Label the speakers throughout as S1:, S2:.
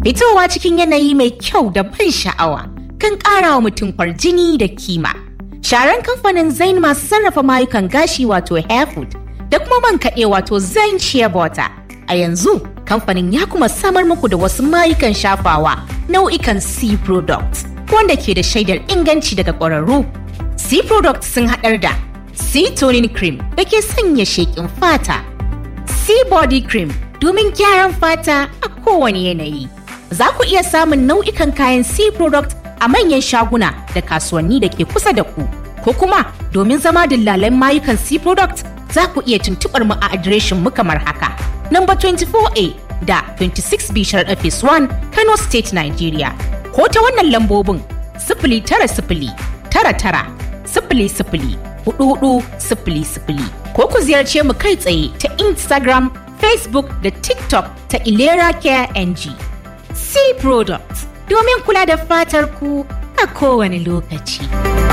S1: Fitowa cikin yanayi mai kyau da ban sha'awa kan ƙara wa mutum kwarjini da kima. Sharan kamfanin Zain masu sarrafa mayukan gashi wato Hairfood da kuma man kaɗe wato Zain Shea Butter. A yanzu kamfanin ya kuma samar muku da wasu mayukan shafawa nau'ikan C products wanda ke da shaidar inganci daga ƙwararru. C products sun haɗar da C toning cream da ke sanya sheƙin fata. C body cream domin gyaran fata a kowane yanayi. Za ku iya samun nau'ikan kayan C product a manyan shaguna da kasuwanni da ke kusa da ku. Ko kuma domin zama dillalan mayukan C product za ku iya tuntuɓar mu a adireshin mu kamar haka. Number 24A da 26B Sharaɗa Phase 1 Kano State Nigeria. Ko ta wannan lambobin sifili tara sifili tara tara sifili sifili hudu hudu sifili sifili. Ko ku ziyarce mu kai tsaye ta Instagram, Facebook da TikTok ta Ilera Care NG. C Products domin kula da fatar ku a kowane lokaci.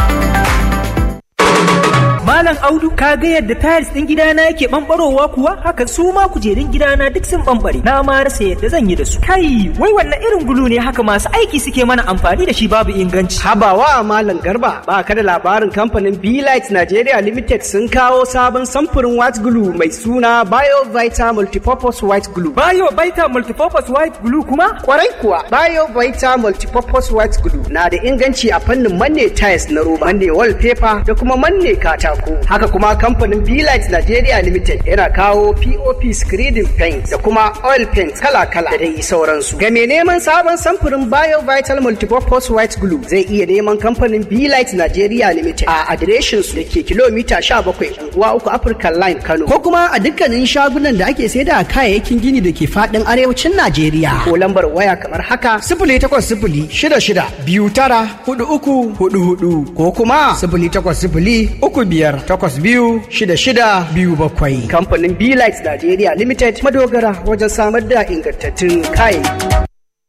S2: Malam Audu ka ga yadda tiles din gidana yake bambarowa kuwa haka su ma kujerun gidana duk sun bambare na ma rasa yadda zan yi da su kai wai wannan irin gulu ne haka masu aiki suke mana amfani da shi babu inganci
S3: Habawa Malam Garba ba ka da labarin kamfanin Light Nigeria Limited sun kawo sabon samfurin white glue mai suna BioVita Multipurpose White Glue.
S2: Bayo Baita Multipurpose White Glue kuma
S3: Kwarai kuwa BioVita Multipurpose White Glue na da inganci a fannin manne tiles na roba, manne wallpaper da kuma manne katako. Haka kuma kamfanin Light Nigeria Limited yana kawo POP screening paint da kuma oil paint kala-kala da dai sauransu. Ga mai neman sabon samfurin BioVital Multipurpose White Glue zai iya neman kamfanin Light Nigeria Limited a adireshin su da ke kilomita 17 unguwa uku African Line Kano. Ko kuma a dukkanin shagunan da ake saida kayayyakin gini da ke fadin arewacin Najeriya. Ko lambar waya kamar haka sifili takwas sifili shida shida biyu tara hudu uku hudu hudu ko kuma sifili takwas sifili uku biyar takwas biyu shida shida biyu bakwai. Kamfanin Light Nigeria Limited madogara wajen samar da ingantattun kayayyaki.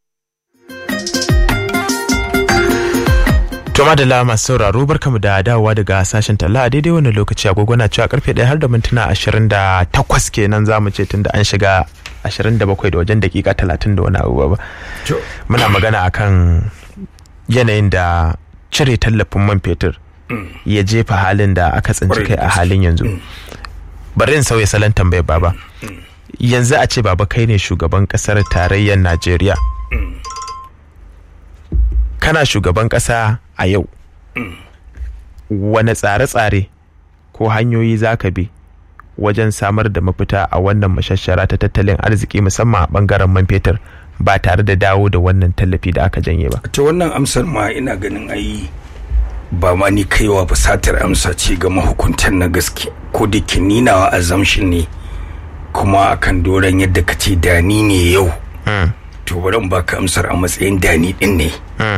S4: To madalla masu sauraro barkamu da dawowa daga sashen talla a daidai wannan lokaci agogo na cewa karfe ɗaya har da mintuna ashirin da takwas kenan za mu ce tun da an shiga ashirin da bakwai da wajen dakika talatin da wani abu ba. Muna magana akan yanayin da cire tallafin man fetur ya jefa halin da aka tsinci kai a halin yanzu. Bari in sauya salon tambayar baba. Yanzu a ce baba kai ne shugaban kasar tarayyar Najeriya. Kana shugaban kasa a yau wane tsare-tsare ko hanyoyi za ka bi wajen samar da mafita a wannan mashashara ta tattalin arziki musamman a bangaren man fetur ba tare da dawo da wannan tallafi da aka janye ba
S5: ta wannan amsar ma ina ganin ai ba ma ni kaiwa ba satar amsa ce ga mahukuntan na gaske ko da ke ninawa assumption ne kuma akan doron yadda ka ce dani ne yau to bari in baka amsar a matsayin dani din ne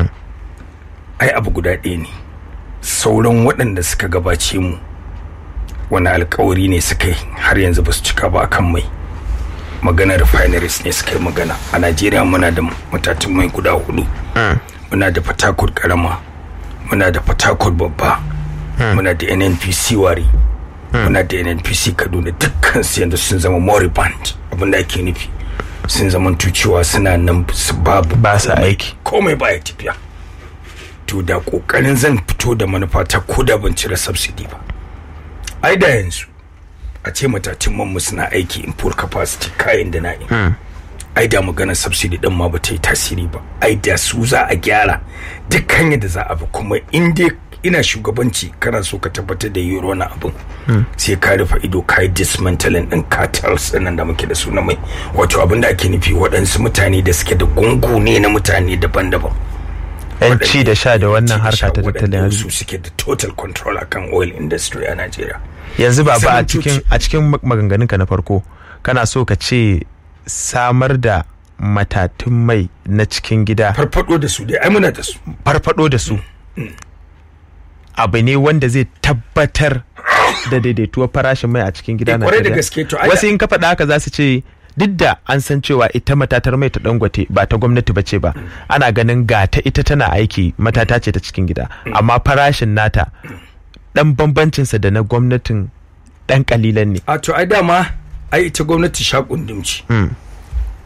S5: ai abu guda ɗaya ne sauran waɗanda suka gabace mu wani alkawari ne suka yi har yanzu ba su cika ba kan mai magana refineries ne suka yi magana a najeriya muna da matatun mai guda hudu muna da fatakot karama muna da fatakot babba muna da nnpc wari muna da nnpc kaduna dukkan su yanzu sun zama moribund abinda ake nufi sun zama cewa suna nan su babu
S4: ba sa aiki
S5: komai baya tafiya to da kokarin zan fito da manufa ta ko da ban cire subsidy ba ai da yanzu a ce matacin man suna aiki in full capacity kayan da na in ai da magana subsidy din ma ba ta yi tasiri ba ai da su za a gyara dukkan yadda za a bi kuma in dai ina shugabanci kana so ka tabbatar da euro na abin sai ka rufe ido ka yi dismantling din cartels nan da muke da su na mai wato abin da ake nufi waɗansu mutane da suke da gungu ne na mutane daban-daban
S4: yanci da sha da wannan harka ta tattalin arziki
S5: su suke da total control akan oil industry a Najeriya
S4: yanzu ba ba a cikin a cikin maganganunka na farko kana so ka ce samar da matatun mai na cikin gida
S5: farfado da su dai ai muna da su
S4: farfado da su abu ne wanda zai tabbatar da daidaituwar farashin mai a cikin gida na
S5: kwarai da gaske to ai
S4: wasu in ka faɗa haka za su ce duk da an san cewa ita matatar mai ta dangote ba ta gwamnati ba ce ba ana ganin ga ta ita tana aiki matata ce ta cikin gida amma farashin nata dan bambancinsa da na gwamnatin dan kalilan ne
S5: a to ai dama ai ita gwamnati sha kundumci